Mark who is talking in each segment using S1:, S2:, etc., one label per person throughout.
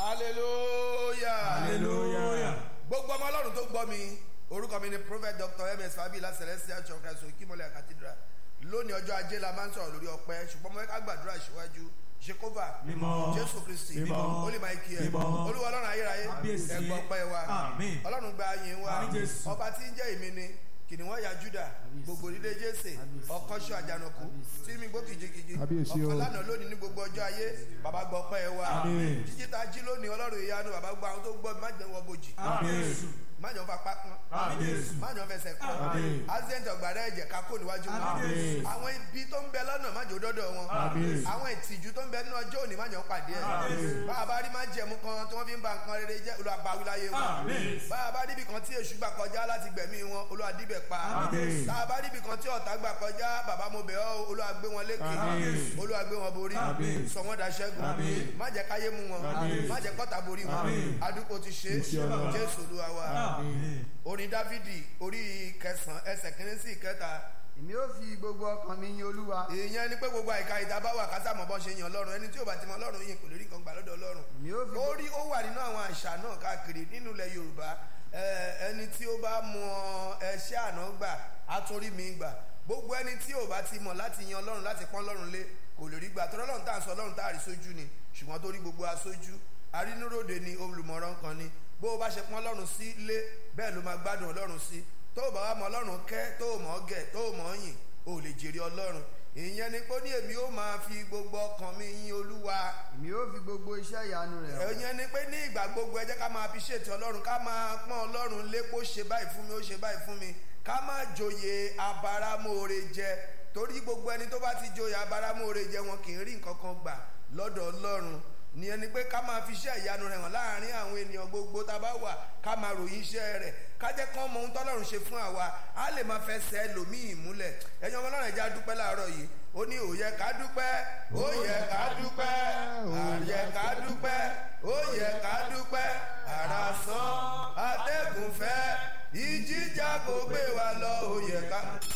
S1: hallelujah
S2: hallelujah.
S1: gbogbo ọmọ ọlọ́run tó gbọ́ mi orúkọ mi ni prophet dr ms fabila celestial church christ okimole cathedral lónìí ọjọ́ ajé la máa ń sọ̀rọ̀ lórí ọpẹ́ ṣùgbọ́n mo fẹ́ ká gbàdúrà síwájú ṣekova
S2: Mímọ́.
S1: jésù kristi
S2: Mímọ́.
S1: olè máa kí ẹ
S2: Mímọ́.
S1: olúwa ọlọ́run ayérayé
S2: Kábíyèsí.
S1: ẹ̀gbọ́n pẹ́ wa
S2: Àmín.
S1: ọlọ́run gba yín wa
S2: Àmín, Jésù.
S1: ọba tí ń jẹ́ èmi ni kìnìún ya juda gbogbo nílé jésè ọkọ̀ṣọ́ àjànàkú tí mi gbó kìjikìji
S3: Kábíyèsí o.
S1: ọkọ̀ lánàá lónìí ní gbogbo ọjọ́ ayé bàbá gbọ́ pẹ́ wa
S2: Àmín.
S1: jíjí ta jí lónìí ọlọ́run ìyanu bàbá gbọ́ àwọn tó gbọ́ mi má jẹ́ wọ́n bojì
S2: Àmín.
S1: má jọ fa pápán
S2: Àmín.
S1: má jọ fẹsẹ̀ kọ́
S2: Àmín.
S1: accident ọ̀gbàrá ẹ̀jẹ̀ ká kó níwájú wọn
S2: Àmín.
S1: àwọn ibi tó ń bẹ lọ́nà má jò dọ́dọ̀ wọn
S2: Àmín.
S1: àwọn ìtìjú tó ń bẹ nínú ọjọ́ òní má jọ pàdé ẹ̀
S2: Àmín.
S1: bá a bá rí má jẹ̀mú kan tí wọ́n fi ń ba nǹkan rere jẹ́ olùwàbáwí láyé wọn
S2: Àmín.
S1: bá a bá ríbi kan tí èṣù gbà kọjá láti gbẹ̀mí wọn olùwàdíbẹ̀ pa
S2: Àmín.
S1: tá a bá ríbi kan tí ọ̀tá gbà kọjá bàbá mo bẹ̀ ọ́ olùwàgbé wọn lékè
S2: Àmín.
S1: olùwàgbé wọn borí
S2: Àmín.
S1: sọ wọn daṣẹ́gun
S2: Àmín.
S1: má jẹ́ káyé mú wọn
S2: Àmín.
S1: má jẹ́ kọ́ta borí wọn
S2: Àmín.
S1: adúgbò ti ṣe
S3: Iṣẹ́ Ọlọ́run.
S1: jésù olúwa wa
S2: Àmín.
S1: orin dávidi orí kẹsàn-án ẹsẹ̀ kìíní sí ìkẹta
S4: èmi ó fi gbogbo ọkàn mi yin olúwa
S1: ìyẹn ni pé gbogbo àìka ìta bá wà kásá mọ̀ bọ́ ṣe yan ọlọ́run ẹni tí ò bá ti mọ ọlọ́run yìí kò lè rí nǹkan gbà lọ́dọ̀ ọlọ́run
S4: èmi ó fi
S1: ó rí ó wà nínú àwọn àṣà náà káàkiri nínú ilẹ̀ yorùbá ẹ, ẹni tí ó bá mọ ẹṣẹ́ àná gbà á tún rí mi gbà gbogbo ẹni tí ò bá ti mọ̀ láti yan ọlọ́run láti pọ́n ọlọ́run lé kò lè rí gbà tọ́lọ́ ọlọ́run tá à ń sọ ọlọ́run tá à rí sójú ni ṣùgbọ́n tó rí gbogbo aṣojú arínúròde ni olùmọ̀ràn kan ni bó o bá ṣe pọ́n ọlọ́run sí lé bẹ́ẹ̀ ló máa gbádùn ọlọ́run sí tó o bá wà mọ ọlọ́run kẹ́ tó o mọ̀ ọ́ gẹ̀ tó o mọ̀ ọ́ yìn o lè jèrè ọlọ́run ìyẹn ni pé ó ní èmi ó máa fi gbogbo ọkàn mi yin olúwa
S4: èmi ó fi gbogbo iṣẹ́ ìyanu rẹ̀ hàn.
S1: ẹ̀yẹn ni pé ní ìgbà gbogbo ẹ jẹ́ ká máa fi ṣètò ọlọ́run ká máa pọ́n ọlọ́run lé kó ṣe báyìí fún mi ó ṣe báyìí fún mi ká má joyè abáramóore jẹ torí gbogbo ẹni tó bá ti joyè abáramóore jẹ wọn kì í rí nǹkan kan gbà lọ́dọ̀ ọlọ́run ní ẹni pé ká máa fi iṣẹ́ ìyanu rẹ̀ hàn láàrin àwọn ènìyàn gbogbo tá a bá wà ká máa ròyìn iṣẹ́ rẹ̀ ká jẹ́ kán mọ ohun tọ́lọ́run ṣe fún àwa á lè máa fẹsẹ̀ ẹlòmíì múlẹ̀ ẹ̀yin ọmọ ọlọ́run ẹ̀já dúpẹ́ láàárọ̀ yìí ó ní ó yẹ ká dúpẹ́ ó yẹ ká dúpẹ́ á yẹ ká dúpẹ́ ó yẹ ká dúpẹ́ ara sán atẹ́gùn fẹ́ ìjíjà kò gbé wa lọ ó yẹ ká.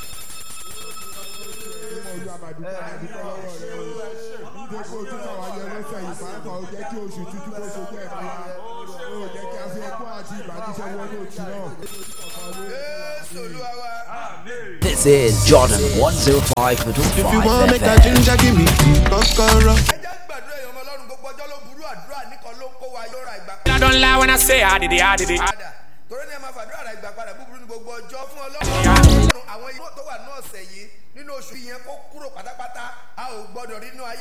S3: mímọ ojú àmàdúgbò àdúgbò lọ́wọ́ rẹ o nítorí pé ojú náà wáyé lọ́sẹ̀ yìí pàápàá ó jẹ́ kí oṣù tuntun kó ṣe jẹ́ ẹ̀mí wa ó jẹ́ kí a fi ẹkún àti ìbànújẹ́ wọnú oṣù náà.
S1: Jésù olúwa wa.
S5: This is Jordan 105.5
S6: If you want make a
S5: FM.
S6: ginger, give me the kokoro.
S1: ẹ jẹ́ gbàdúrà èèyàn ọmọ ọlọ́run gbogbo ọjọ́ ló burú àdúrà nìkan ló kó wa yóò ra ìgbà
S7: I don't lie when I say I did it, I did it.
S1: padà torí ní ẹ máa fàdúrà ra ìgbà padà búburú ní gbogbo ọjọ́ fún ọlọ́run àwọn irú tó wà ní ọ̀sẹ̀ yìí nínú oṣù yẹn kó kúrò pátápátá a ò gbọ́dọ̀ rí inú ayé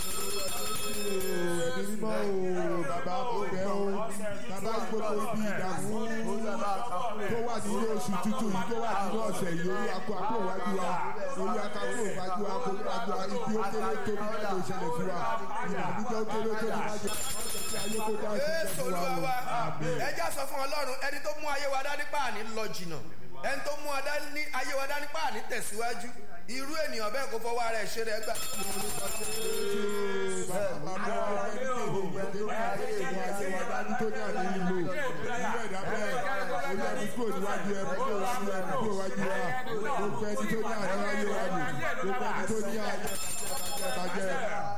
S3: ẹ̀mí mímọ́ o bàbá ó bẹ̀ o bàbá gbogbo ibi ìdààmú tó wà nínú oṣù tuntun yìí tó wà nínú ọ̀sẹ̀ yìí orí akọ àpò ìwájú wa orí akọ ìwájú wa kò wájú wa ibi ó kéré tóbi má lè ṣẹlẹ̀ fún wa ìdààmújẹ́ ó kéré tóbi má jẹ́ ayé kó dá sí
S1: Jésù
S3: fún wa
S1: olúwa
S3: o.
S1: wa
S3: Àmín.
S1: ẹjá sọ fún ọlọ́run ẹni tó mú ayé wa dání páàní lọ jìnnà ẹni tó mú adání ayé wa dání páàní tẹ̀síwájú irú ènìyàn bẹ́ẹ̀ kó fọwọ́ ara ẹ̀ ṣe rẹ̀ gbà.
S3: Gbogbo